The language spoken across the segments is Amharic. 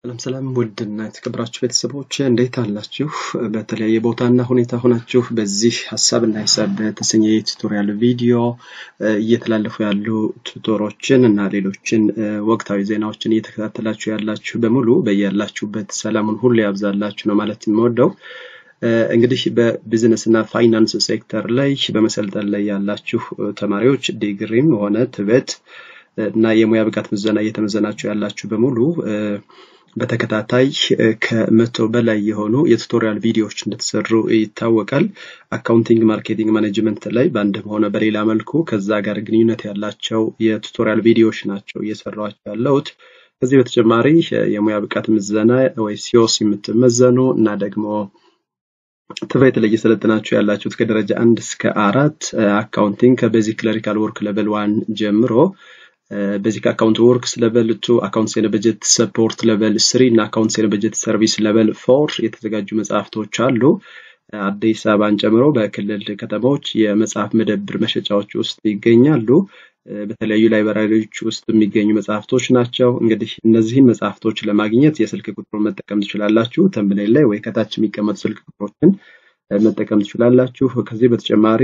ሰላም ሰላም ውድና የተከበራችሁ ቤተሰቦች እንዴት አላችሁ? በተለያየ ቦታና ሁኔታ ሆናችሁ በዚህ ሀሳብና ሂሳብ በተሰኘ የቱቶሪያል ቪዲዮ እየተላለፉ ያሉ ቱቶሮችን እና ሌሎችን ወቅታዊ ዜናዎችን እየተከታተላችሁ ያላችሁ በሙሉ በያላችሁበት ሰላሙን ሁሉ ያብዛላችሁ ነው ማለት የምወደው። እንግዲህ በቢዝነስ እና ፋይናንስ ሴክተር ላይ በመሰልጠን ላይ ያላችሁ ተማሪዎች ዲግሪም ሆነ ትበት እና የሙያ ብቃት ምዘና እየተመዘናችሁ ያላችሁ በሙሉ በተከታታይ ከመቶ በላይ የሆኑ የቱቶሪያል ቪዲዮዎች እንደተሰሩ ይታወቃል። አካውንቲንግ፣ ማርኬቲንግ፣ ማኔጅመንት ላይ በአንድም ሆነ በሌላ መልኩ ከዛ ጋር ግንኙነት ያላቸው የቱቶሪያል ቪዲዮዎች ናቸው እየሰራኋቸው ያለሁት። ከዚህ በተጨማሪ የሙያ ብቃት ምዘና ወይ ሲኦስ የምትመዘኑ እና ደግሞ ትምህርት ላይ እየሰለጠናችሁ ያላችሁት ከደረጃ አንድ እስከ አራት አካውንቲንግ ከቤዚክ ክለሪካል ወርክ ሌቨል ዋን ጀምሮ ቤዚክ አካውንት ወርክስ ሌቨል ቱ አካውንትስ ኤንድ በጀት ሰፖርት ሌቨል ስሪ እና አካውንትስ ኤንድ በጀት ሰርቪስ ሌቨል ፎር የተዘጋጁ መጽሐፍቶች አሉ። አዲስ አበባን ጨምሮ በክልል ከተሞች የመጽሐፍ መደብር መሸጫዎች ውስጥ ይገኛሉ። በተለያዩ ላይብራሪዎች ውስጥ የሚገኙ መጽሐፍቶች ናቸው። እንግዲህ እነዚህን መጽሐፍቶች ለማግኘት የስልክ ቁጥሩን መጠቀም ትችላላችሁ። ተምብኔል ላይ ወይ ከታች የሚቀመጡ ስልክ ቁጥሮችን መጠቀም ትችላላችሁ። ከዚህ በተጨማሪ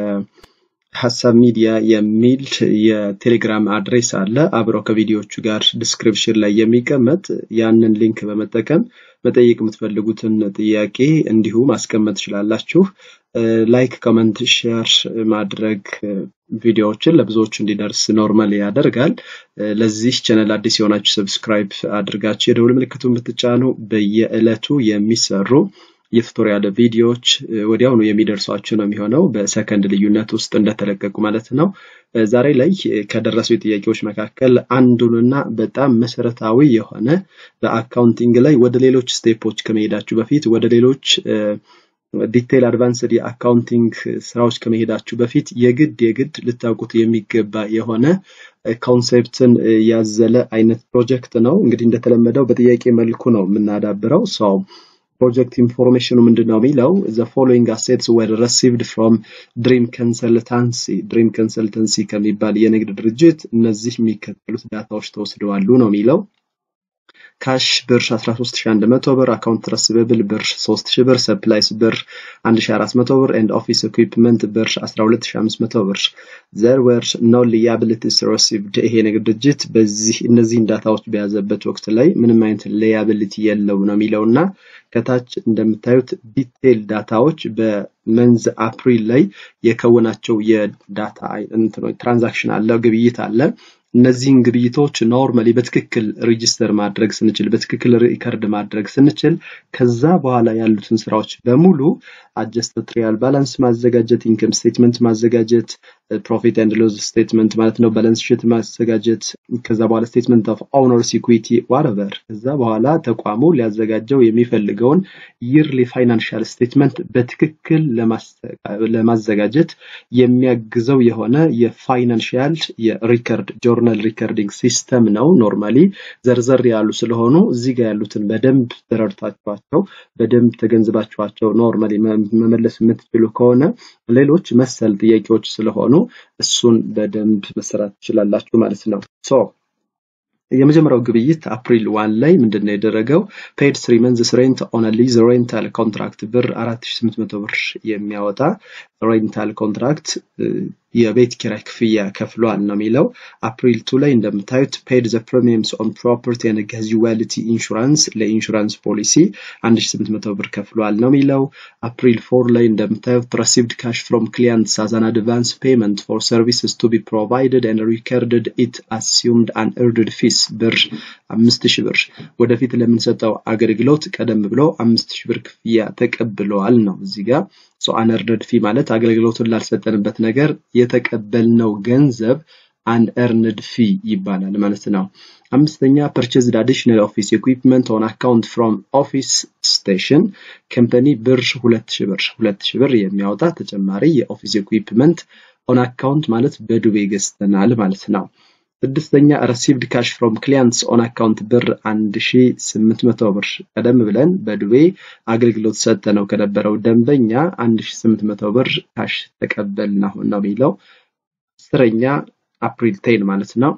ሀሳብ ሚዲያ የሚል የቴሌግራም አድሬስ አለ አብረው ከቪዲዮዎቹ ጋር ዲስክሪፕሽን ላይ የሚቀመጥ ያንን ሊንክ በመጠቀም መጠየቅ የምትፈልጉትን ጥያቄ እንዲሁ ማስቀመጥ ትችላላችሁ። ላይክ፣ ኮመንት፣ ሼር ማድረግ ቪዲዮዎችን ለብዙዎች እንዲደርስ ኖርማል ያደርጋል። ለዚህ ቻነል አዲስ የሆናችሁ ሰብስክራይብ አድርጋችሁ የደውል ምልክቱን ብትጫኑ በየዕለቱ የሚሰሩ የቱቶሪያል ቪዲዮዎች ወዲያውኑ የሚደርሷችሁ ነው የሚሆነው በሰከንድ ልዩነት ውስጥ እንደተለቀቁ ማለት ነው። ዛሬ ላይ ከደረሱ ጥያቄዎች መካከል አንዱንና በጣም መሰረታዊ የሆነ በአካውንቲንግ ላይ ወደ ሌሎች ስቴፖች ከመሄዳችሁ በፊት ወደ ሌሎች ዲቴይል አድቫንስድ የአካውንቲንግ ስራዎች ከመሄዳችሁ በፊት የግድ የግድ ልታውቁት የሚገባ የሆነ ኮንሴፕትን ያዘለ አይነት ፕሮጀክት ነው። እንግዲህ እንደተለመደው በጥያቄ መልኩ ነው የምናዳብረው ሰው ፕሮጀክት ኢንፎርሜሽኑ ምንድን ነው የሚለው ዘ ፎሎዊንግ አሴትስ ወር ረሲቭድ ፍሮም ድሪም ኮንሰልታንሲ ድሪም ኮንሰልተንሲ ከሚባል የንግድ ድርጅት እነዚህ የሚከተሉት ዳታዎች ተወስደዋሉ ነው የሚለው ካሽ ብር 13100 ብር፣ አካውንት ረሲቨብል ብር 3000 ብር፣ ሰፕላይስ ብር 1400 ብር ኤንድ ኦፊስ ኢኩዊፕመንት ብር 12500 ብር። ዘር ወር ኖ ሊያቢሊቲስ ሪሲቭድ ይሄ ንግድ ድርጅት በዚህ እነዚህን ዳታዎች በያዘበት ወቅት ላይ ምንም አይነት ሊያቢሊቲ የለው ነው የሚለውና ከታች እንደምታዩት ዲቴይል ዳታዎች በመንዝ አፕሪል ላይ የከወናቸው የዳታ ትራንዛክሽን አለ፣ ግብይት አለ። እነዚህን ግብይቶች ኖርማሊ በትክክል ሬጂስተር ማድረግ ስንችል በትክክል ሪከርድ ማድረግ ስንችል ከዛ በኋላ ያሉትን ስራዎች በሙሉ አጀስት ትሪያል ባላንስ ማዘጋጀት፣ ኢንከም ስቴትመንት ማዘጋጀት፣ ፕሮፊት ኤንድ ሎዝ ስቴትመንት ማለት ነው፣ ባላንስ ሺት ማዘጋጀት፣ ከዛ በኋላ ስቴትመንት ኦፍ ኦውነርስ ኢኩዊቲ ዋረቨር፣ ከዛ በኋላ ተቋሙ ሊያዘጋጀው የሚፈልገውን ይርሊ ፋይናንሻል ስቴትመንት በትክክል ለማዘጋጀት የሚያግዘው የሆነ የፋይናንሻል የሪከርድ ጆርናል ሪከርዲንግ ሲስተም ነው። ኖርማሊ ዘርዘር ያሉ ስለሆኑ እዚህ ጋር ያሉትን በደንብ ተረድታችኋቸው በደንብ ተገንዝባችኋቸው ኖርማሊ መመለስ የምትችሉ ከሆነ ሌሎች መሰል ጥያቄዎች ስለሆኑ እሱን በደንብ መሰራት ትችላላችሁ ማለት ነው። ሶ የመጀመሪያው ግብይት አፕሪል ዋን ላይ ምንድን ነው የደረገው? ፔድ ስሪ መንዝስ ሬንት ኦን ሊዝ ሬንታል ኮንትራክት ብር 4800 ብር የሚያወጣ ሬንታል ኮንትራክት የቤት ኪራይ ክፍያ ከፍሏል ነው የሚለው። አፕሪል ቱ ላይ እንደምታዩት ፔድ ዘ ፕሪሚየምስ ኦን ፕሮፐርቲ ኤንድ ካዡዋሊቲ ኢንሹራንስ ለኢንሹራንስ ፖሊሲ 1800 ብር ከፍሏል ነው የሚለው። አፕሪል ፎር ላይ እንደምታዩት ረሲቭድ ካሽ ፍሮም ክሊያንትስ አዝ አን አድቫንስ ፔመንት ፎር ሰርቪስስ ቱ ቢ ፕሮቫይድድ ኤንድ ሪከርድድ ኢት አሲዩምድ አን ኤርድድ ፊስ ብር 5000 ብር ወደፊት ለምንሰጠው አገልግሎት ቀደም ብሎ 5000 ብር ክፍያ ተቀብለዋል ነው እዚህ ጋር ሶ አንኤርንድ ፊ ማለት አገልግሎቱን ላልሰጠንበት ነገር የተቀበልነው ገንዘብ አንኤርንድ ፊ ይባላል ማለት ነው። አምስተኛ ፐርቼዝድ አዲሽናል ኦፊስ ኢኩዊፕመንት ኦን አካውንት ፍሮም ኦፊስ ስቴሽን ከምፐኒ ብር 2000 ብር 2000 ብር የሚያወጣ ተጨማሪ የኦፊስ ኢኩዊፕመንት ኦን አካውንት ማለት በዱቤ ገዝተናል ማለት ነው። ስድስተኛ ረሲቭድ ካሽ ፍሮም ክሊያንትስ ኦን አካውንት ብር 1800 ብር ቀደም ብለን በዱቤ አገልግሎት ሰጠ ነው ከነበረው ደንበኛ 1800 ብር ካሽ ተቀበልን አሁን ነው የሚለው። አስረኛ አፕሪል ቴን ማለት ነው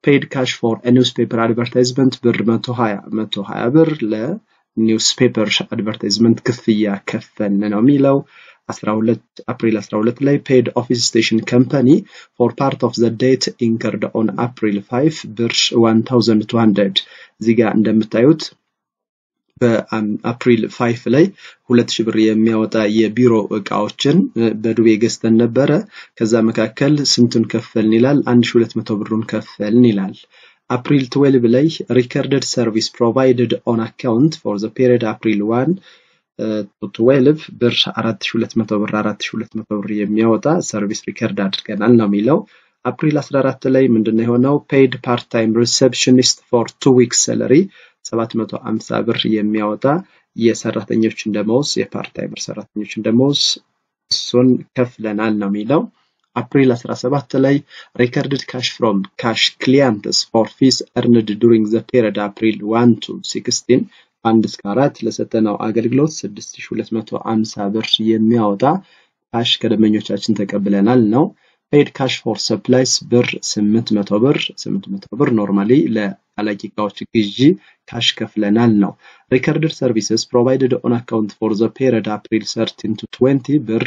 ፔይድ ካሽ ፎር ኒውስፔፐር አድቨርታይዝመንት ብር 120 120 ብር ለኒውስፔፐር አድቨርታይዝመንት ክፍያ ከፈልን ነው የሚለው 12 አፕሪል 12 ላይ ፔድ ኦፊስ ስቴሽን ከምፓኒ ፎር ፓርት ኦፍ ዘ ዴት ኢንከርድ ኦን አፕሪል 5 ብር 1200 እዚህ ጋር እንደምታዩት በአፕሪል 5 ላይ ሁለት ሺህ ብር የሚያወጣ የቢሮ እቃዎችን በዱቤ ገዝተን ነበረ። ከዛ መካከል ስንቱን ከፈልን ይላል 1200 ብሩን ከፈልን ይላል። አፕሪል 12 ላይ ሪከርደድ ሰርቪስ ፕሮቫይድድ ኦን አካውንት ፎር ዘ ፔሪድ አፕሪል 1 12 ብር 4200 ብር 4200 ብር የሚያወጣ ሰርቪስ ሪከርድ አድርገናል ነው የሚለው። አፕሪል 14 ላይ ምንድነው የሆነው? ፔይድ ፓርት ታይም ሪሴፕሽኒስት ፎር ቱ ዊክስ ሰለሪ 750 ብር የሚያወጣ የሰራተኞችን ደመወዝ የፓርት ታይመር ሰራተኞችን ደመወዝ እሱን ከፍለናል ነው የሚለው። አፕሪል 17 ላይ ሪከርድድ ካሽ ፍሮም ካሽ ክሊያንትስ ፎር ፊስ እርንድ ዱሪንግ ዘ ፔሪድ አፕሪል 1 ቱ 16 አንድ እስከ አራት ለሰጠነው አገልግሎት 6250 ብር የሚያወጣ ካሽ ከደንበኞቻችን ተቀብለናል ነው። ፔድ ካሽ ፎር ሰፕላይስ ብር 800 ብር 800 ብር ኖርማሊ ለአላቂ እቃዎች ግዢ ካሽ ከፍለናል ነው። ሪከርድድ ሰርቪስስ ፕሮቫይድድ ኦን አካውንት ፎር ዘ ፔሪድ አፕሪል 13 ቱ 20 ብር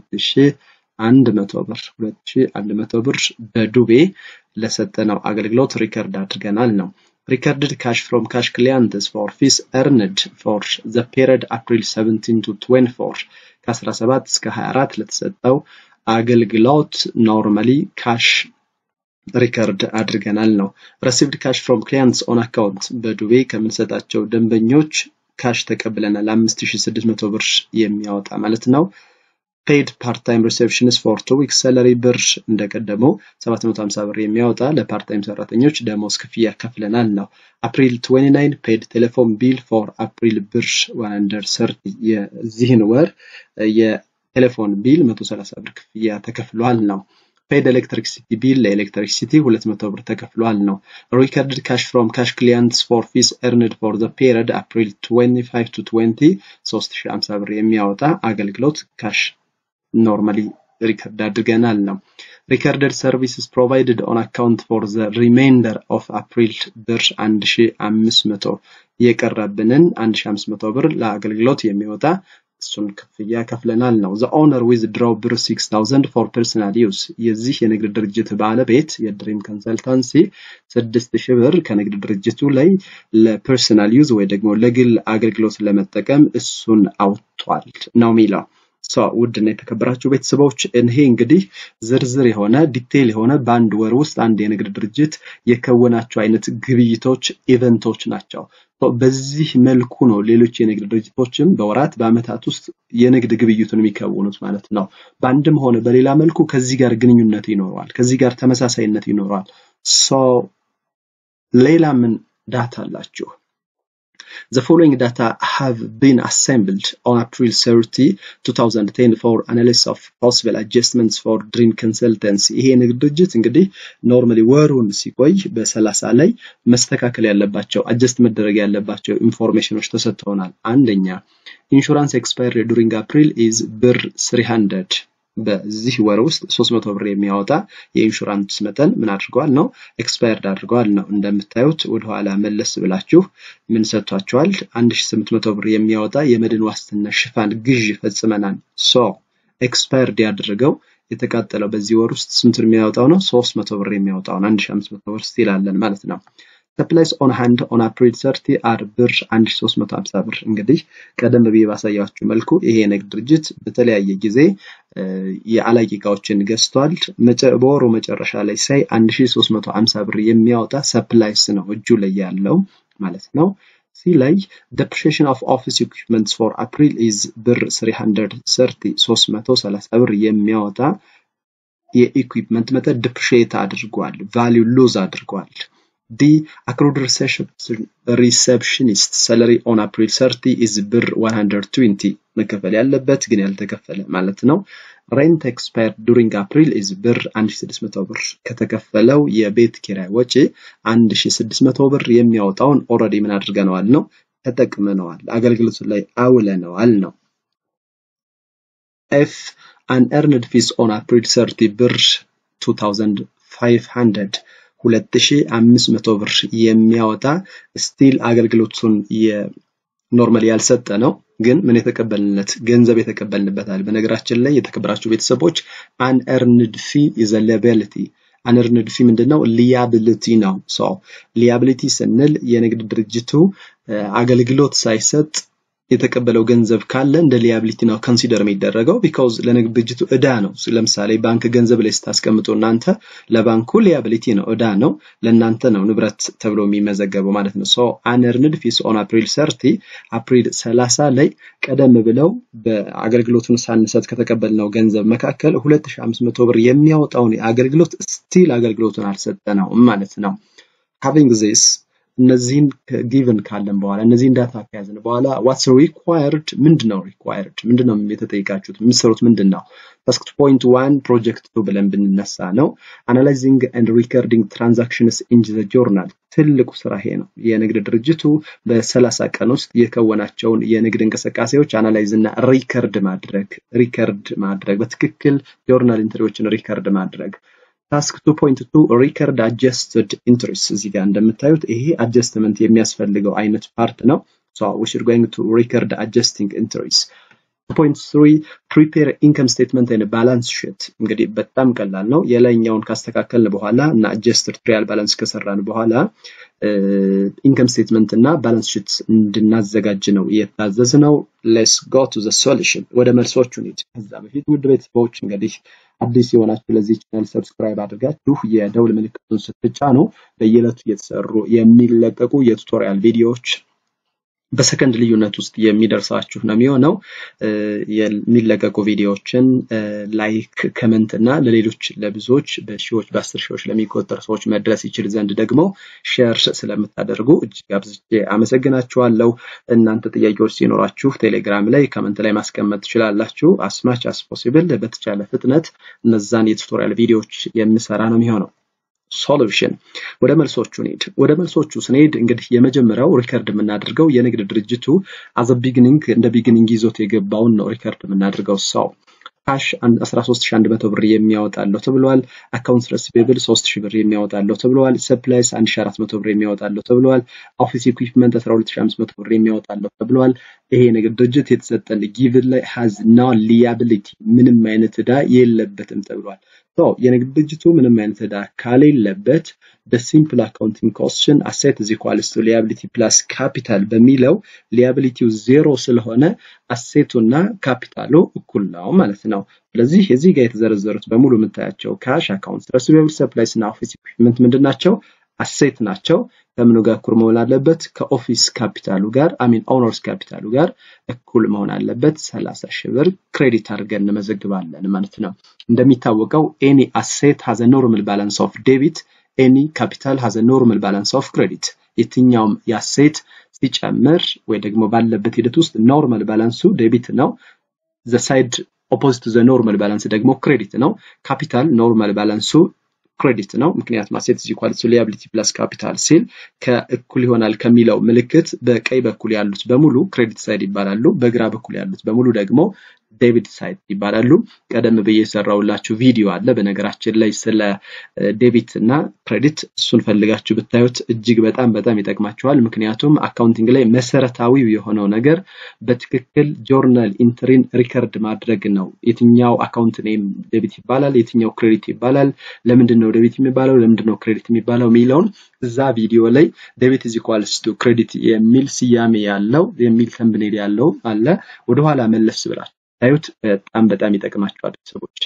2100 ብር 2100 ብር በዱቤ ለሰጠነው አገልግሎት ሪከርድ አድርገናል ነው። recorded cash from cash clients for fees earned for the period April 17 to 24 ከ17 እስከ 24 ለተሰጠው አገልግሎት ኖርማሊ ካሽ ሪከርድ አድርገናል ነው። received cash from clients on account በዱቤ ከምንሰጣቸው ደንበኞች ካሽ ተቀብለናል 5600 ብር የሚያወጣ ማለት ነው። ፔድ ፓርት ታይም ሪሴፕሽንስ ፎር ቱ ዊክስ ሰለሪ ብር እንደቀደመው 750 ብር የሚያወጣ ለፓርት ታይም ሰራተኞች ደሞዝ ክፍያ ከፍለናል ነው። አፕሪል 29 ፔድ ቴሌፎን ቢል ፎር አፕሪል ብር 130 የዚህን ወር የቴሌፎን ቢል 130 ብር ክፍያ ተከፍሏል ነው። ፔድ ኤሌክትሪክሲቲ ቢል ለኤሌክትሪክሲቲ 200 ብር ተከፍሏል ነው። ሪከርድድ ካሽ ፍሮም ካሽ ክሊያንትስ ፎር ፊስ ኤርንድ ፎር ዘ ፔሪድ አፕሪል 25 ቱ 20 3050 ብር የሚያወጣ አገልግሎት ካሽ ኖርማሊ ሪከርድ አድርገናል ነው። ሪከርደድ ሰርቪስስ ፕሮቫይድድ ኦን አካውንት ፎር ዘ ሪሜይንደር ኦፍ አፕሪል ብር 1500 የቀረብንን 1500 ብር ለአገልግሎት የሚወጣ እሱን ክፍያ ከፍለናል ነው። ዘ ኦነር ዊዝ ድሮው ብር 6000 ፎር ፐርሰናል ዩዝ የዚህ የንግድ ድርጅት ባለቤት የድሪም ኮንሰልታንሲ 6000 ብር ከንግድ ድርጅቱ ላይ ለፐርሰናል ዩዝ ወይ ደግሞ ለግል አገልግሎት ለመጠቀም እሱን አውጥቷል ነው የሚለው። ውድና የተከበራችሁ ቤተሰቦች ይሄ እንግዲህ ዝርዝር የሆነ ዲቴይል የሆነ በአንድ ወር ውስጥ አንድ የንግድ ድርጅት የከወናቸው አይነት ግብይቶች ኢቨንቶች ናቸው። በዚህ መልኩ ነው ሌሎች የንግድ ድርጅቶችም በወራት በአመታት ውስጥ የንግድ ግብይቱን የሚከውኑት ማለት ነው። በአንድም ሆነ በሌላ መልኩ ከዚህ ጋር ግንኙነት ይኖረዋል፣ ከዚህ ጋር ተመሳሳይነት ይኖረዋል። ሌላ ምን ዳታ አላችሁ? The following data have been assembled on April 30, 2010 for analysis of possible adjustments for Dream Consultancy. ይሄ ንግድ ድርጅት እንግዲህ ኖርማሊ ወሩን ሲቆይ በሰላሳ ላይ መስተካከል ያለባቸው አጀስት መደረግ ያለባቸው ኢንፎርሜሽኖች ተሰጥተውናል። አንደኛ ኢንሹራንስ ኤክስፓየር ዱሪንግ አፕሪል ኢዝ ብር 300 በዚህ ወር ውስጥ 300 ብር የሚያወጣ የኢንሹራንስ መጠን ምን አድርገዋል ነው ኤክስፓየርድ አድርገዋል ነው። እንደምታዩት ወደኋላ መለስ ብላችሁ ምን ሰጥቷቸዋል? 1800 ብር የሚያወጣ የመድን ዋስትና ሽፋን ግዥ ፈጽመናል። ሶ ኤክስፓየርድ ያደረገው የተቃጠለው በዚህ ወር ውስጥ ስንቱን የሚያወጣው ነው? 300 ብር የሚያወጣውን 1500 ብር ስቲል አለን ማለት ነው። ሰፕላይስ ኦን ሃንድ ኦን አፕሪል 30 አር ብር 1350 ብር። እንግዲህ ቀደም ብዬ ባሳያችሁ መልኩ ይሄ የንግድ ድርጅት በተለያየ ጊዜ የአላቂ እቃዎችን ገዝቷል። በወሩ መጨረሻ ላይ ሳይ 1350 ብር የሚያወጣ ሰፕላይስ ነው እጁ ላይ ያለው ማለት ነው። ሲ ላይ depreciation of office equipments for April is ብር 330 330 ብር የሚያወጣ የኢኩዊፕመንት መጠን ዲፕሪሺየት አድርጓል፣ ቫሊዩ ሉዝ አድርጓል። ዲ accrued receptionist salary on April 30 is ብር 120 መከፈል ያለበት ግን ያልተከፈለ ማለት ነው። ሬንት ኤክስፓየር ዱሪንግ አፕሪል ኢዝ ብር 1600 ብር ከተከፈለው የቤት ኪራይ ወጪ 1600 ብር የሚያወጣውን ኦልሬዲ ምን አድርገነዋል ነው ተጠቅመነዋል፣ አገልግሎቱ ላይ አውለነዋል ነው። ኤፍ አንኤርንድ ፊስ ኦን አፕሪል 30 ብር 2500 2500 ብር የሚያወጣ ስቲል አገልግሎቱን ኖርማሊ ያልሰጠ ነው ግን ምን የተቀበልንለት ገንዘብ የተቀበልንበታል። በነገራችን ላይ የተከበራችሁ ቤተሰቦች አንኤርንድ ፊ ኢዝ ሊያቢሊቲ አንኤርንድ ፊ ምንድነው? ሊያቢሊቲ ነው። ሶ ሊያቢሊቲ ስንል የንግድ ድርጅቱ አገልግሎት ሳይሰጥ የተቀበለው ገንዘብ ካለ እንደ ሊያቢሊቲ ነው ኮንሲደር የሚደረገው ቢካውዝ ለንግድ ድርጅቱ እዳ ነው። ለምሳሌ ባንክ ገንዘብ ላይ ስታስቀምጡ እናንተ ለባንኩ ሊያቢሊቲ ነው፣ እዳ ነው፣ ለእናንተ ነው ንብረት ተብሎ የሚመዘገበው ማለት ነው። ሶ አንኤርንድ ፊስ ኦን አፕሪል ሰርቲ አፕሪል 30 ላይ ቀደም ብለው በአገልግሎቱን ሳንሰጥ ከተቀበልነው ገንዘብ መካከል 2500 ብር የሚያወጣውን አገልግሎት ስቲል አገልግሎቱን አልሰጠነውም ማለት ነው። ሃቪንግ ዚስ እነዚህን ጊቭን ካለን በኋላ እነዚህን ዳታ ከያዝን በኋላ ዋትስ ሪኳየርድ ምንድን ነው ሪኳየርድ ምንድን ነው የተጠይቃችሁት የምትሰሩት ምንድን ነው ታስክ ፖይንት ዋን ፕሮጀክት ቱ ብለን ብንነሳ ነው አናላይዚንግ ኤንድ ሪከርዲንግ ትራንዛክሽንስ ኢን ዘ ጆርናል ትልቁ ስራ ይሄ ነው የንግድ ድርጅቱ በሰላሳ ቀን ውስጥ የከወናቸውን የንግድ እንቅስቃሴዎች አናላይዝ እና ሪከርድ ማድረግ ሪከርድ ማድረግ በትክክል ጆርናል ኢንትሪዎችን ሪከርድ ማድረግ ታስክ 2.2 ሪከርድ አጀስትድ ኢንትሪስ እዚህ ጋር እንደምታዩት ይሄ አጀስትመንት የሚያስፈልገው አይነት ፓርት ነው ሶ ዊ ሹድ ጎይንግ ቱ ሪከርድ አጀስቲንግ ኢንትሪስ ፖይንት ስሪ ፕሪፔር ኢንከም ስቴትመንት እና ባላንስ ሽት እንግዲህ በጣም ቀላል ነው የላይኛውን ካስተካከልን በኋላ እና አጀስትድ ትሪያል ባላንስ ከሰራን በኋላ ኢንከም ስቴትመንት እና ባላንስ ሽት እንድናዘጋጅ ነው የታዘዝ ነው ሌስ ጎ ቱ ዘ ሶሉሽን ወደ መልሶቹ እንሂድ ከዛ በፊት ውድ ቤተሰቦች እንግዲህ አዲስ የሆናችሁ ለዚህ ቻናል ሰብስክራይብ አድርጋችሁ የደውል ምልክቱን ስትጫኑ በየዕለቱ እየተሰሩ የሚለቀቁ የቱቶሪያል ቪዲዮዎች በሰከንድ ልዩነት ውስጥ የሚደርሳችሁ ነው የሚሆነው። የሚለቀቁ ቪዲዮዎችን ላይክ፣ ከመንት እና ለሌሎች ለብዙዎች በሺዎች በአስር ሺዎች ለሚቆጠር ሰዎች መድረስ ይችል ዘንድ ደግሞ ሼር ስለምታደርጉ እጅግ አብዝቼ አመሰግናችኋለሁ። እናንተ ጥያቄዎች ሲኖራችሁ ቴሌግራም ላይ ከመንት ላይ ማስቀመጥ ትችላላችሁ። አስማች አስ ፖሲብል በተቻለ ፍጥነት እነዛን የቱቶሪያል ቪዲዮዎች የምሰራ ነው የሚሆነው። ሶሉሽን ወደ መልሶቹ እንሂድ። ወደ መልሶቹ ስንሄድ እንግዲህ የመጀመሪያው ሪከርድ የምናደርገው የንግድ ድርጅቱ አዘ ቢግኒንግ እንደ ቢግኒንግ ይዞት የገባውን ነው ሪከርድ የምናደርገው ሰው ካሽ 13100 ብር የሚያወጣለው ተብሏል። አካውንት ረሲቬብል 3000 ብር የሚያወጣለው ተብሏል። ሰፕላይስ 1400 ብር የሚያወጣለው ተብሏል። ኦፊስ ኢኩዊፕመንት 12500 ብር የሚያወጣለው ተብሏል። ይሄ የንግድ ድርጅት የተሰጠን ጊቭን ላይ ሃዝ ናው ሊያቢሊቲ ምንም አይነት ዕዳ የለበትም ተብሏል። የንግድ ድርጅቱ ምንም አይነት ዕዳ ካሌለበት በሲምፕል አካውንቲንግ ኮስችን አሴት ኢዝ ኢኳልስ ቱ ሊያቢሊቲ ፕላስ ካፒታል በሚለው ሊያቢሊቲው ዜሮ ስለሆነ አሴቱና ካፒታሉ እኩል ነው ማለት ነው። ስለዚህ እዚህ ጋር የተዘረዘሩት በሙሉ የምታያቸው ካሽ፣ አካውንት ረሲቬብል፣ ሰፕላይስ እና ኦፊስ ኢኩዊፕመንት ምንድን ናቸው? አሴት ናቸው። ከምኑ ጋር እኩል መሆን አለበት? ከኦፊስ ካፒታሉ ጋር አሚን ኦነርስ ካፒታሉ ጋር እኩል መሆን አለበት። 30 ሺህ ብር ክሬዲት አድርገን እንመዘግባለን ማለት ነው። እንደሚታወቀው ኤኒ አሴት ሃዝ ኖርማል ባላንስ ኦፍ ዴቢት ኤኒ ካፒታል ሃዝ ኖርማል ባላንስ ኦፍ ክሬዲት። የትኛውም የአሴት ሲጨምር ወይ ደግሞ ባለበት ሂደት ውስጥ ኖርማል ባላንሱ ዴቢት ነው። ዘ ሳይድ ኦፖዚት ዘ ኖርማል ባላንስ ደግሞ ክሬዲት ነው። ካፒታል ኖርማል ባላንሱ ክሬዲት ነው። ምክንያቱም አሴት ኢዝ ኢኳል ቱ ሊያቢሊቲ ፕላስ ካፒታል ሲል ከእኩል ይሆናል ከሚለው ምልክት በቀኝ በኩል ያሉት በሙሉ ክሬዲት ሳይድ ይባላሉ። በግራ በኩል ያሉት በሙሉ ደግሞ ዴቢት ሳይድ ይባላሉ። ቀደም ብዬ የሰራውላችሁ ቪዲዮ አለ በነገራችን ላይ ስለ ዴቢት እና ክሬዲት እሱን ፈልጋችሁ ብታዩት እጅግ በጣም በጣም ይጠቅማችኋል። ምክንያቱም አካውንቲንግ ላይ መሰረታዊው የሆነው ነገር በትክክል ጆርናል ኢንትሪን ሪከርድ ማድረግ ነው። የትኛው አካውንት ኔም ዴቢት ይባላል፣ የትኛው ክሬዲት ይባላል፣ ለምንድን ነው ዴቢት የሚባለው፣ ለምንድን ነው ክሬዲት የሚባለው የሚለውን እዛ ቪዲዮ ላይ ዴቢት ኢዝ ኢኳልስ ቱ ክሬዲት የሚል ስያሜ ያለው የሚል ተምብኔል ያለው አለ። ወደኋላ መለስ ብላችሁ ታዩት በጣም በጣም ይጠቅማቸዋል ቤተሰቦች።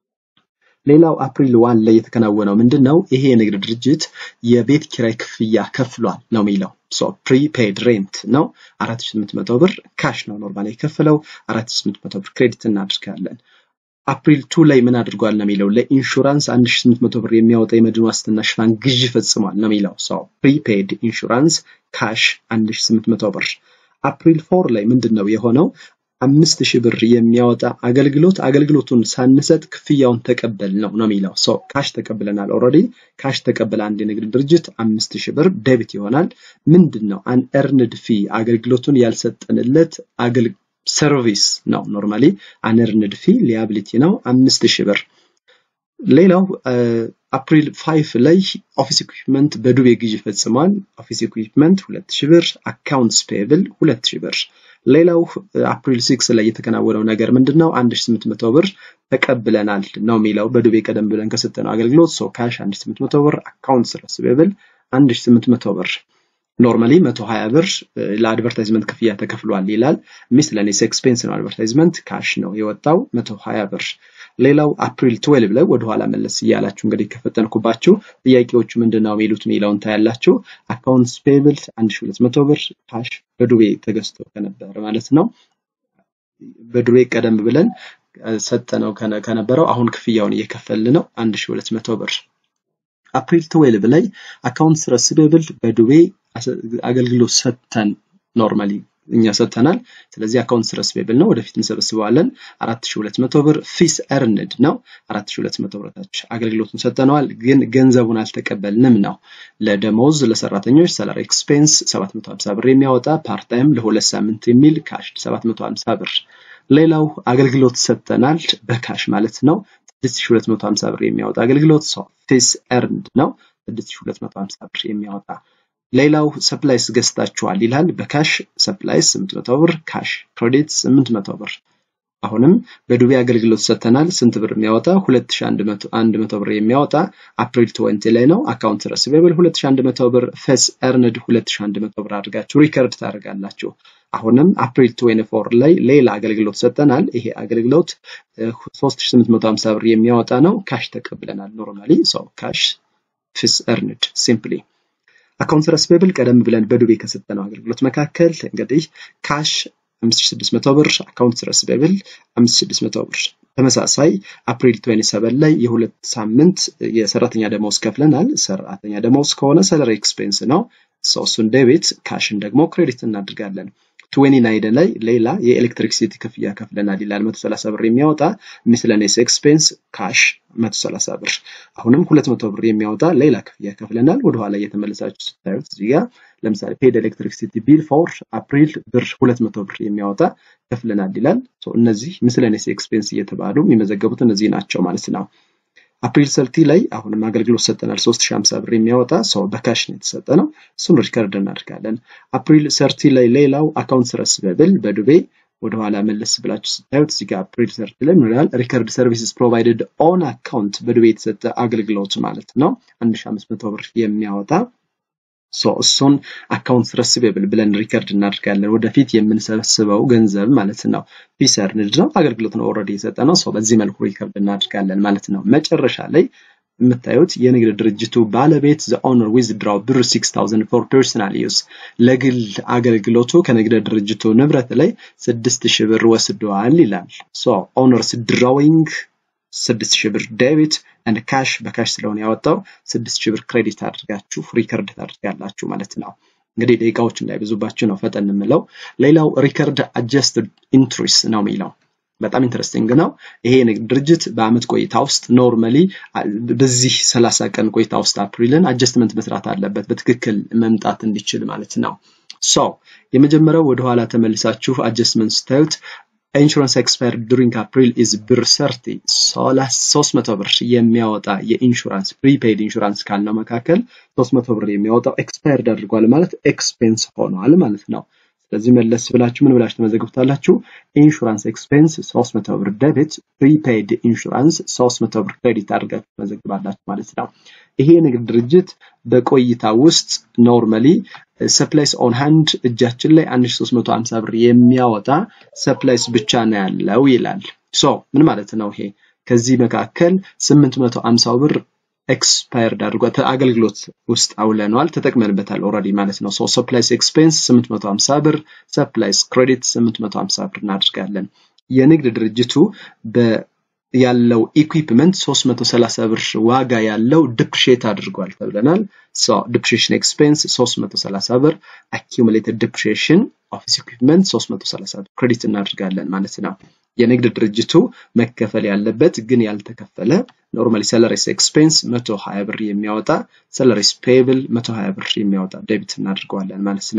ሌላው አፕሪል ዋን ላይ የተከናወነው ምንድን ነው? ይሄ የንግድ ድርጅት የቤት ኪራይ ክፍያ ከፍሏል ነው የሚለው። ሶ ፕሪፔድ ሬንት ነው 4800 ብር ካሽ ነው ኖርማል የከፈለው 4800 ብር ክሬዲት እናድርጋለን። አፕሪል ቱ ላይ ምን አድርጓል ነው የሚለው ለኢንሹራንስ 1800 ብር የሚያወጣ የመድን ዋስትና ሽፋን ግዥ ፈጽሟል ነው የሚለው። ሶ ፕሪፔድ ኢንሹራንስ ካሽ 1800 ብር። አፕሪል ፎር ላይ ምንድን ነው የሆነው? አምስት ሺህ ብር የሚያወጣ አገልግሎት አገልግሎቱን ሳንሰጥ ክፍያውን ተቀበል ነው ነው የሚለው ሶ ካሽ ተቀብለናል ኦልሬዲ ካሽ ተቀበለ አንድ የንግድ ድርጅት አምስት ሺህ ብር ዴቢት ይሆናል ምንድን ነው አንኤርንድ ፊ አገልግሎቱን ያልሰጠንለት አገል ሰርቪስ ነው ኖርማሊ አንኤርንድ ፊ ሊያቢሊቲ ነው አምስት ሺህ ብር ሌላው አፕሪል ፋይፍ ላይ ኦፊስ ኢኩዊፕመንት በዱቤ ግዢ ፈጽሟል። ኦፊስ ኢኩዊፕመንት ሁለት ሺህ ብር፣ አካውንትስ ፔብል ሁለት ሺህ ብር። ሌላው አፕሪል ሲክስ ላይ የተከናወነው ነገር ምንድን ነው? አንድ ሺህ ስምንት መቶ ብር ተቀብለናል ነው የሚለው በዱቤ ቀደም ብለን ከሰጠነው አገልግሎት ሶ ካሽ አንድ ሺህ ስምንት መቶ ብር፣ አካውንትስ ረሲቬብል አንድ ሺህ ስምንት መቶ ብር ኖርማሊ 120 ብር ለአድቨርታይዝመንት ክፍያ ተከፍሏል ይላል። ሚስለኔስ ኤክስፔንስ ነው። አድቨርታይዝመንት ካሽ ነው የወጣው 120 ብር። ሌላው አፕሪል 12 ላይ ወደኋላ መለስ እያላችሁ እንግዲህ ከፈጠንኩባችሁ ጥያቄዎቹ ምንድን ነው የሚሉት የሚለውን ታያላችሁ። አካውንትስ ፔብል 1200 ብር ካሽ በዱቤ ተገዝቶ ከነበረ ማለት ነው። በዱቤ ቀደም ብለን ሰጠነው ከነበረው አሁን ክፍያውን እየከፈልን ነው 1200 ብር። አፕሪል 12 ላይ አካውንትስ ረሲቬብል በዱቤ አገልግሎት ሰጥተን ኖርማሊ እኛ ሰጥተናል። ስለዚህ አካውንትስ ረሲቬብል ነው፣ ወደፊት እንሰበስበዋለን። 4200 ብር ፊስ ኤርንድ ነው። 4200 ብርታች አገልግሎቱን ሰጥተነዋል፣ ግን ገንዘቡን አልተቀበልንም ነው። ለደሞዝ ለሰራተኞች ሰላሪ ኤክስፔንስ 750 ብር የሚያወጣ ፓርታይም ለሁለት ሳምንት የሚል ካሽ 750 ብር። ሌላው አገልግሎት ሰጥተናል በካሽ ማለት ነው 6250 ብር የሚያወጣ አገልግሎት ፊስ ኤርንድ ነው 6250 ብር የሚያወጣ ሌላው ሰፕላይስ ገዝታችኋል ይላል። በካሽ ሰፕላይስ 800 ብር፣ ካሽ ክሬዲት 800 ብር። አሁንም በዱቤ አገልግሎት ሰጥተናል። ስንት ብር የሚያወጣ 2100 ብር የሚያወጣ አፕሪል 20 ላይ ነው። አካውንት ረሲቬብል 2100 ብር፣ ፌስ ኤርንድ 2100 ብር አድርጋችሁ ሪከርድ ታደርጋላችሁ። አሁንም አፕሪል 24 ላይ ሌላ አገልግሎት ሰጠናል። ይሄ አገልግሎት 3850 ብር የሚያወጣ ነው። ካሽ ተቀብለናል። ኖርማሊ ሰው ካሽ ፊስ ኤርንድ ሲምፕሊ አካውንት ረሲቬብል ቀደም ብለን በዱቤ ከሰጠነው አገልግሎት መካከል እንግዲህ ካሽ 5600 ብር፣ አካውንት ረሲቬብል 5600 ብር። ተመሳሳይ አፕሪል 27 ላይ የሁለት ሳምንት የሰራተኛ ደመወዝ ከፍለናል። ሰራተኛ ደመወዝ ከሆነ ሰለሪ ኤክስፔንስ ነው። እሱን ዴቢት ካሽን ደግሞ ክሬዲት እናድርጋለን። 29 ላይ ሌላ የኤሌክትሪክሲቲ ክፍያ ከፍለናል ይላል 130 ብር የሚያወጣ ሚስለኔስ ኤክስፔንስ ካሽ 130 ብር። አሁንም 200 ብር የሚያወጣ ሌላ ክፍያ ከፍለናል። ወደኋላ እየተመለሳችሁ ስታዩት እዚህ ጋር ለምሳሌ ፔድ ኤሌክትሪክሲቲ ቢል ፎር አፕሪል ብር 200 ብር የሚያወጣ ከፍለናል ይላል። እነዚህ ሚስለኔስ ኤክስፔንስ እየተባሉ የሚመዘገቡት እነዚህ ናቸው ማለት ነው። አፕሪል ሰርቲ ላይ አሁንም አገልግሎት ሰጠናል 3050 ብር የሚያወጣ ሰው በካሽ ነው የተሰጠ ነው። እሱን ሪከርድ እናደርጋለን። አፕሪል ሰርቲ ላይ ሌላው አካውንት ረሲቬብል በዱቤ ወደኋላ መለስ ብላችሁ ስታዩት እዚህ ጋር አፕሪል ሰርቲ ላይ ምን ይላል? ሪከርድ ሰርቪስስ ፕሮቫይደድ ኦን አካውንት በዱቤ የተሰጠ አገልግሎት ማለት ነው 1500 ብር የሚያወጣ ሶ እሱን አካውንት ረሲቬብል ብለን ሪከርድ እናደርጋለን። ወደፊት የምንሰበስበው ገንዘብ ማለት ነው። ፊስ ኤርንድ ነው፣ አገልግሎት ነው ኦልሬዲ የሰጠ ነው። ሶ በዚህ መልኩ ሪከርድ እናደርጋለን ማለት ነው። መጨረሻ ላይ የምታዩት የንግድ ድርጅቱ ባለቤት ዘ ኦነር ዊዝድራው ብር 6000 ፎር ፐርሰናል ዩዝ ለግል አገልግሎቱ ከንግድ ድርጅቱ ንብረት ላይ 6000 ብር ወስደዋል ይላል። ሶ ኦነርስ ድራዊንግ ስድስት ሺህ ብር ዴቢት አንድ ካሽ በካሽ ስለሆነ ያወጣው ስድስት ሺህ ብር ክሬዲት አድርጋችሁ ሪከርድ ታድርጋላችሁ ማለት ነው። እንግዲህ ደቂቃዎች እንዳይበዙባችሁ ነው ፈጠን የምለው። ሌላው ሪከርድ አጀስትድ ኢንትሪስ ነው የሚለው በጣም ኢንትረስቲንግ ነው። ይሄ የንግድ ድርጅት በአመት ቆይታ ውስጥ ኖርማሊ በዚህ ሰላሳ ቀን ቆይታ ውስጥ አፕሪልን አጀስትመንት መስራት አለበት በትክክል መምጣት እንዲችል ማለት ነው። ሶ የመጀመሪያው ወደኋላ ተመልሳችሁ አጀስትመንት ስታዩት ኢንሹራንስ ኤክስፓየር ዱሪንግ አፕሪል ኢዝ ብር ሰርቲ ሶስት መቶ ብር የሚያወጣ የኢንሹራንስ ፕሪፔድ ኢንሹራንስ ካልነው መካከል ሶስት መቶ ብር የሚያወጣው ኤክስፓየርድ አድርጓል ማለት ኤክስፔንስ ሆኗል ማለት ነው። ስለዚህ መለስ ብላችሁ ምን ብላችሁ ተመዘግቡታላችሁ? ኢንሹራንስ ኤክስፔንስ 300 ብር ደቢት፣ ፕሪፔድ ኢንሹራንስ 300 ብር ክሬዲት አድርጋችሁ ተመዘግባላችሁ ማለት ነው። ይሄ የንግድ ድርጅት በቆይታ ውስጥ ኖርማሊ ሰፕላይስ ኦን ሃንድ እጃችን ላይ 1350 ብር የሚያወጣ ሰፕላይስ ብቻ ነው ያለው ይላል። ሶ ምን ማለት ነው ይሄ? ከዚህ መካከል 850 ብር ኤክስፓየርድ አድርጓል አገልግሎት ውስጥ አውለነዋል ተጠቅመንበታል ኦልሬዲ ማለት ነው። ሶ ሰፕላይስ ኤክስፔንስ 850 ብር፣ ሰፕላይስ ክሬዲት 850 ብር እናድርጋለን። የንግድ ድርጅቱ ያለው ኢኩዊፕመንት 330 ብር ዋጋ ያለው ዲፕሪሼት አድርጓል ተብለናል። ሶ ዲፕሪሼሽን ኤክስፔንስ 330 ብር፣ አኪሙሌትድ ዲፕሪሼሽን ኦፊስ ኢኩዊፕመንት 330 ብር ክሬዲት እናድርጋለን ማለት ነው። የንግድ ድርጅቱ መከፈል ያለበት ግን ያልተከፈለ ኖርማሊ ሰለሪስ ኤክስፔንስ 120 ብር የሚያወጣ ሰለሪስ ፔብል 120 ብር የሚያወጣ ዴቢት እናድርገዋለን ማለት ነው።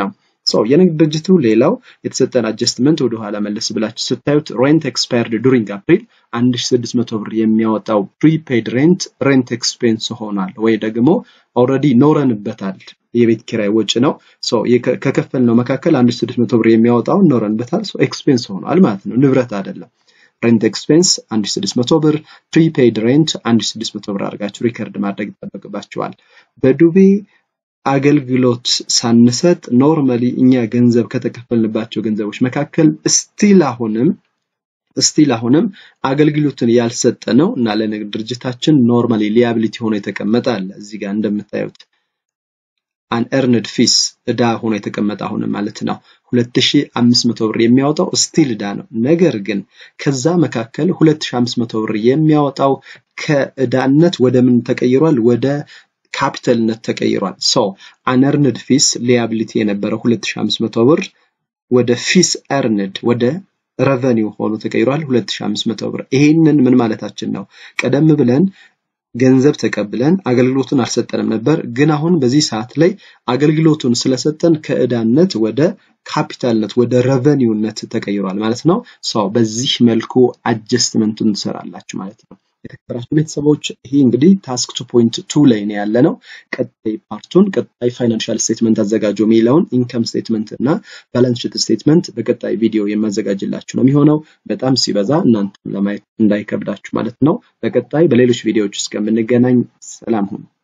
ሰው የንግድ ድርጅቱ ሌላው የተሰጠን አጀስትመንት ወደኋላ መለስ ብላችሁ ስታዩት ሬንት ኤክስፓየርድ ዱሪንግ አፕሪል 1600 ብር የሚያወጣው ፕሪፔድ ሬንት ሬንት ኤክስፔንስ ሆኗል ወይ ደግሞ ኦልሬዲ ኖረንበታል። የቤት ኪራይ ወጪ ነው። ከከፈልነው መካከል 1600 ብር የሚያወጣውን ኖረንበታል። ኤክስፔንስ ሆኗል ማለት ነው፣ ንብረት አይደለም። ሬንት ኤክስፔንስ 1600 ብር፣ ፕሪፔድ ሬንት 1600 ብር አድርጋችሁ ሪከርድ ማድረግ ይጠበቅባችኋል። በዱቤ አገልግሎት ሳንሰጥ ኖርማሊ እኛ ገንዘብ ከተከፈልንባቸው ገንዘቦች መካከል ስቲል አሁንም ስቲል አሁንም አገልግሎትን ያልሰጠ ነው እና ለንግድ ድርጅታችን ኖርማሊ ሊያቢሊቲ ሆኖ የተቀመጠ አለ። እዚህ ጋር እንደምታዩት አንኤርንድ ፊስ እዳ ሆኖ የተቀመጠ አሁንም ማለት ነው 2500 ብር የሚያወጣው ስቲል እዳ ነው። ነገር ግን ከዛ መካከል 2500 ብር የሚያወጣው ከእዳነት ወደ ምን ተቀይሯል? ወደ ካፒታልነት ተቀይሯል። ሶ አንኤርንድ ፊስ ሊያቢሊቲ የነበረው 2500 ብር ወደ ፊስ ኤርንድ ወደ ረቨኒው ሆኖ ተቀይሯል 2500 ብር። ይሄንን ምን ማለታችን ነው? ቀደም ብለን ገንዘብ ተቀብለን አገልግሎቱን አልሰጠንም ነበር። ግን አሁን በዚህ ሰዓት ላይ አገልግሎቱን ስለሰጠን ከእዳነት ወደ ካፒታልነት ወደ ረቨኒውነት ተቀይሯል ማለት ነው። ሰው በዚህ መልኩ አጀስትመንቱን ትሰራላችሁ ማለት ነው። የተከበራችሁ ቤተሰቦች ይሄ እንግዲህ ታስክ ቱ ፖይንት ቱ ላይ ነው ያለ ነው። ቀጣይ ፓርቱን ቀጣይ ፋይናንሻል ስቴትመንት አዘጋጁ የሚለውን ኢንከም ስቴትመንት እና ባላንስ ሺት ስቴትመንት በቀጣይ ቪዲዮ የማዘጋጅላችሁ ነው የሚሆነው። በጣም ሲበዛ እናንተም ለማየት እንዳይከብዳችሁ ማለት ነው። በቀጣይ በሌሎች ቪዲዮዎች እስከምንገናኝ ሰላም ሁኑ።